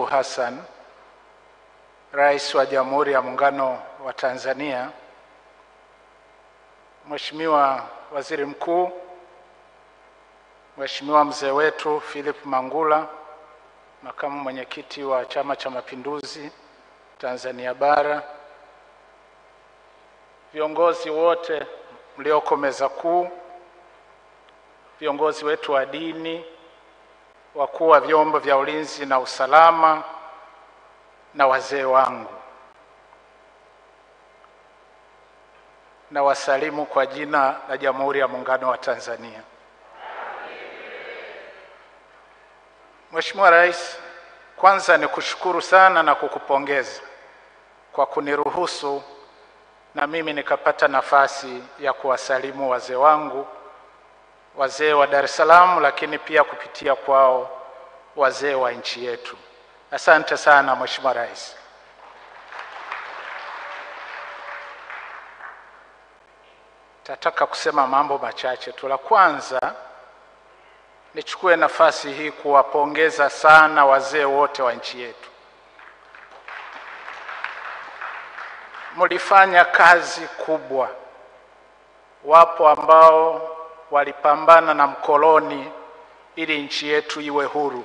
Hassan, Rais wa Jamhuri ya Muungano wa Tanzania, Mheshimiwa Waziri Mkuu, Mheshimiwa mzee wetu Philip Mangula, makamu mwenyekiti wa Chama cha Mapinduzi Tanzania Bara, viongozi wote mlioko meza kuu, viongozi wetu wa dini, wakuu wa vyombo vya ulinzi na usalama na wazee wangu, na wasalimu kwa jina la Jamhuri ya Muungano wa Tanzania. Mheshimiwa Rais, kwanza ni kushukuru sana na kukupongeza kwa kuniruhusu na mimi nikapata nafasi ya kuwasalimu wazee wangu, wazee wa Dar es Salaam, lakini pia kupitia kwao wazee wa nchi yetu. Asante sana Mheshimiwa Rais. Tataka kusema mambo machache tu. La kwanza, nichukue nafasi hii kuwapongeza sana wazee wote wa nchi yetu. Mlifanya kazi kubwa. Wapo ambao walipambana na mkoloni ili nchi yetu iwe huru,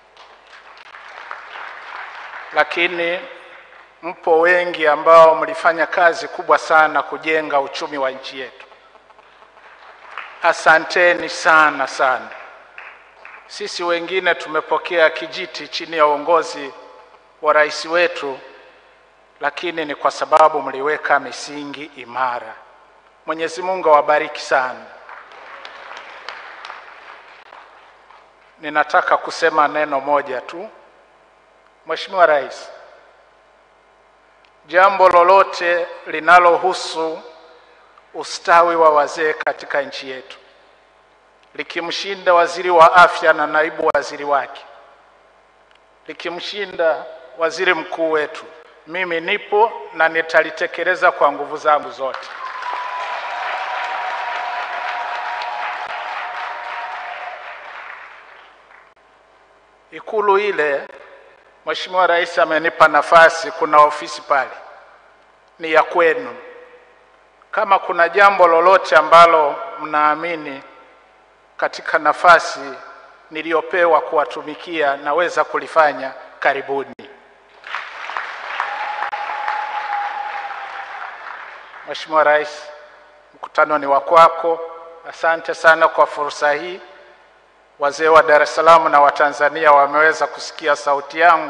lakini mpo wengi ambao mlifanya kazi kubwa sana kujenga uchumi wa nchi yetu. Asanteni sana sana. Sisi wengine tumepokea kijiti chini ya uongozi wa rais wetu, lakini ni kwa sababu mliweka misingi imara. Mwenyezi Mungu awabariki sana. Ninataka kusema neno moja tu. Mheshimiwa Rais, jambo lolote linalohusu ustawi wa wazee katika nchi yetu likimshinda waziri wa afya na naibu waziri wake, likimshinda waziri mkuu wetu, mimi nipo na nitalitekeleza kwa nguvu zangu zote. Ikulu ile, Mheshimiwa Rais amenipa nafasi, kuna ofisi pale, ni ya kwenu. Kama kuna jambo lolote ambalo mnaamini katika nafasi niliyopewa kuwatumikia naweza kulifanya, karibuni. Mheshimiwa Rais, mkutano ni wa kwako. Asante sana kwa fursa hii. Wazee wa Dar es Salaam na Watanzania wameweza kusikia sauti yangu.